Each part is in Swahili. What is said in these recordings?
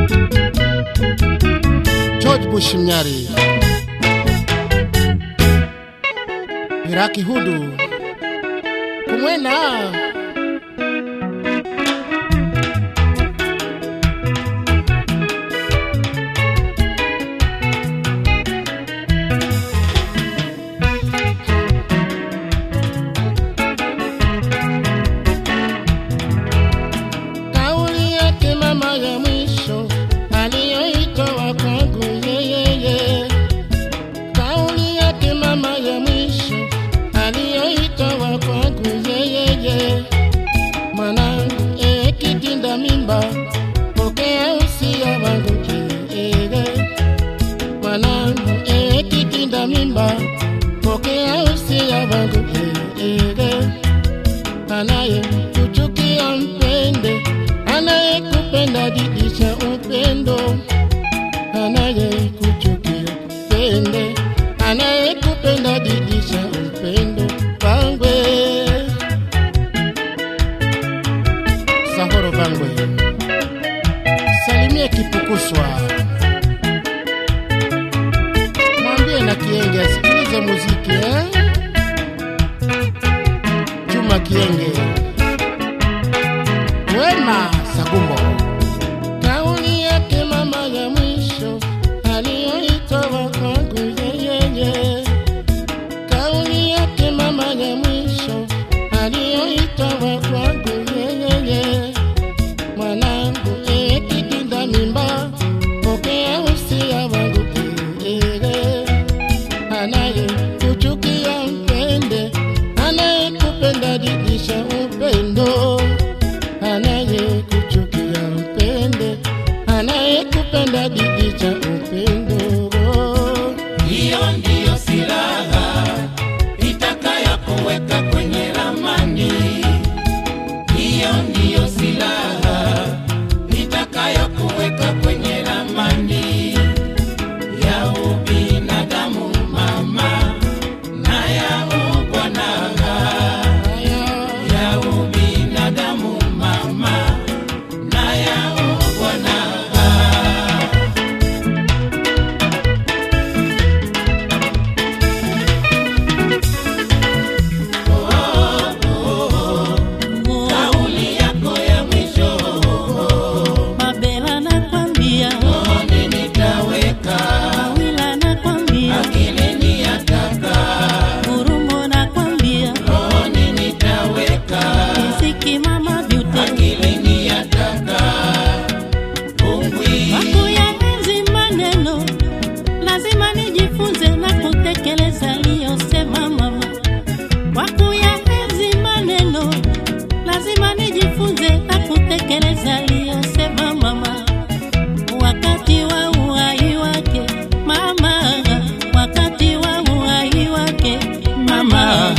George Bush Mnyari, Iraki Hudu, kumwena kauli yake mama ya mwisho aliyoitoa kwangu yeyeye, kauli yake mama ya mwisho aliyoitoa kwangu yeyeye, mwanangu ee kitinda mimba, pokea usia wangu yeyeye, mwanangu ee kitinda mimba, pokea usia wangu yeyeye anaye kuchukia mpende, anayekupenda didisha upendo, anaye kuchukia mpende, anayekupenda didisha upendo Bangwe Sahoro Bangwe, salimie Kipukuswa, mwambie na Kienge asikilize muziki eh? Juma Kienge, Wema Sagumbo. Kauli yake mama ya mwisho aliyoitoa kwangu yeyeye, kauli yake mama ya mwisho aliyoitoa kwangu yeyeye, mwanangu ee kidinda mimba, pokea usia wangu ee anaye kuchukia mpende, anayekupenda didisha upendo, anaye kuchukia mpende, anayekupenda didisha upendo. Hiyo ndiyo silaha itakayokuweka kwenye ramani. Hiyo ndiyo silaha itakayokuweka kwenye ramani ya ubinadamu mama na ya ubwanaga ya ubinadamu mama na ya ubwanaga. Kauli yako ya mwisho Mabela nakwambia, moyoni nitaweka, Mawila nakwambia, akilini yataka, Gurumo nakwambia, moyoni nitaweka, Riziki mama Beauty, akilini yataka, ungwi wakuyaenzi maneno, lazima nijifunze na kutekeleza aliyosema mama. Wakuyaenzi maneno, lazima nijifunze na kutekeleza aliyosema mama. Wakati wa uhai wake mama, wakati wa uhai wake mama.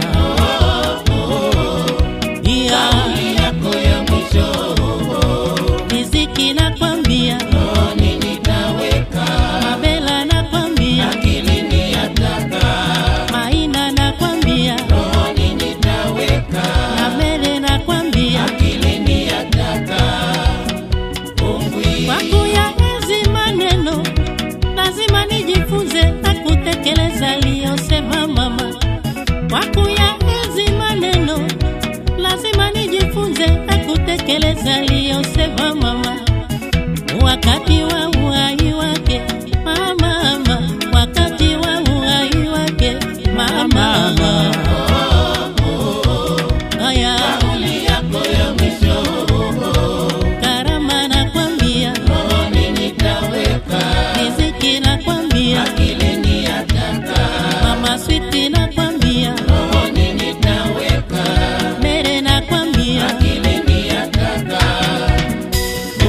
Yeah. kauli yako ya mwisho Riziki nakwambia, moyoni nitaweka, Mabela nakwambia, akilini yataka, Maina nakwambia, moyoni nitaweka, na Mere nakwambia, akilini yataka, ungwi kwa kuyaenzi maneno lazima nijifunze na kutekeleza aliyosema mama. Kwa kuyaenzi maneno lazima nijifunze na kutekeleza aliyosema mama. Wakati wa uhai wake mama, wakati wa uhai wake mama. Aya, kauli yako ya mwisho karama nakwambia, moyoni nitaweka, riziki nakwambia, akilini yataka, mama switi nakwambia, moyoni nitaweka, mere nakwambia, akilini yataka,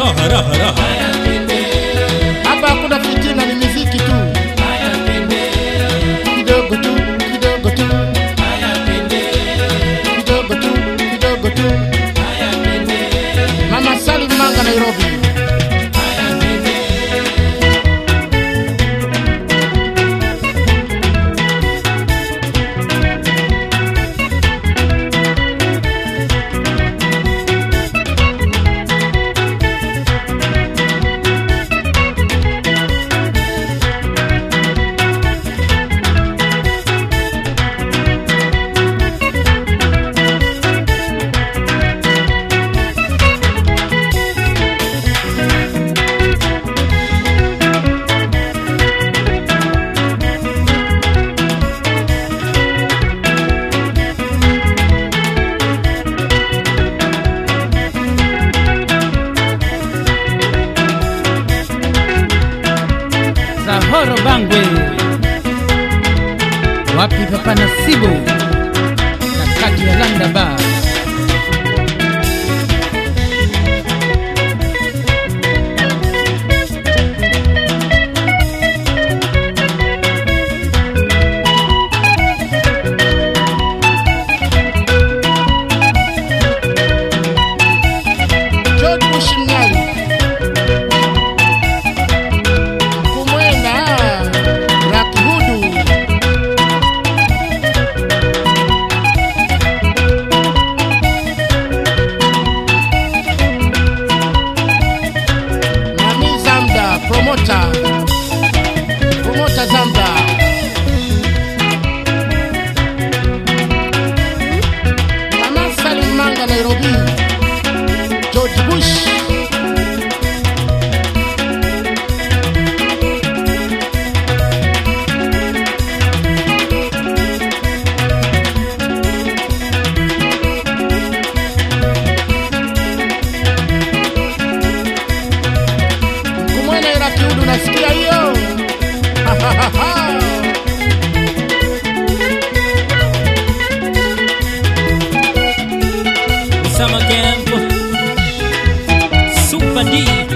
raha raha raha Hapa hakuna fitina, ni miziki tu, kidogo tu, kidogo tu, kidogo tu, kidogo tu. Mama Salim Manga, Nairobi. Zahoro Bangwe, wapi Papa Nasibu na kati ya Landa Bar. George Mushimnyali. Kumwena Rakihudu. Mami Zamda, promoter. Promoter Zamda. Mama Salim Manga, Nairobi. George Bush. Kumwena ila kiudu nasikia hiyo. Summer camp Super D